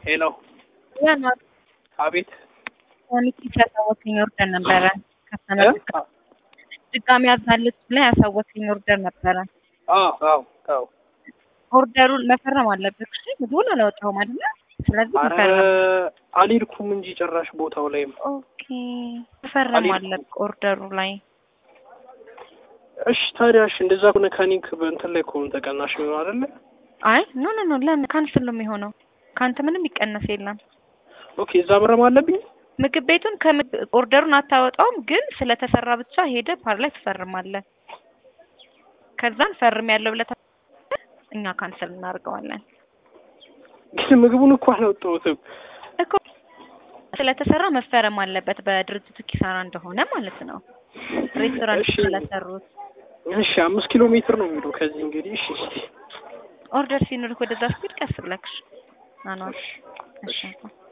ሄሎ ያ አቤት ሚኪ ያሳወቀኝ ኦርደር ነበረ ከስተመር ድጋሚ ያዛለች ብላ ያሳወቀኝ ኦርደር ነበረ። አዎ አዎ አዎ ኦርደሩን መፈረም አለብህ። እሺ ምግቡን አላወጣሁም አይደለ? ስለዚህ አረ መፈረም አልሄድኩም እንጂ ጭራሽ ቦታው ላይም ኦኬ መፈረም አልሄድኩም። አለብህ ኦርደሩ ላይ እሺ ታዲያ እሺ እንደዛ ከሆነ ከኒክ በእንትን ላይ ከሆነ ተቀናሽ ነው አይደለ አይ ኖ ኖ ኖ ለምን ካንስል ነው የሚሆነው? ከአንተ ምንም ይቀነስ የለም። ኦኬ እዛ መረም አለብኝ ምግብ ቤቱን ከምግ- ኦርደሩን አታወጣውም፣ ግን ስለተሰራ ብቻ ሄደ ፓር ላይ ትፈርማለህ። ከዛን ፈርም ያለው ብለህ ታ- እኛ ካንሰል እናደርገዋለን ግን ምግቡን እኮ አላወጣሁትም እኮ ስለተሰራ መፈረም አለበት በድርጅቱ ኪሳራ እንደሆነ ማለት ነው። ሬስቶራንት እሺ። ስለሰሩት እሺ አምስት ኪሎ ሜትር ነው የሚሄደው ከዚህ እንግዲህ እሺ እስኪ ኦርደር ሲኖርህ ወደዛ ስትሄድ ቀስ ብለህ ናኗ እሺ እሺ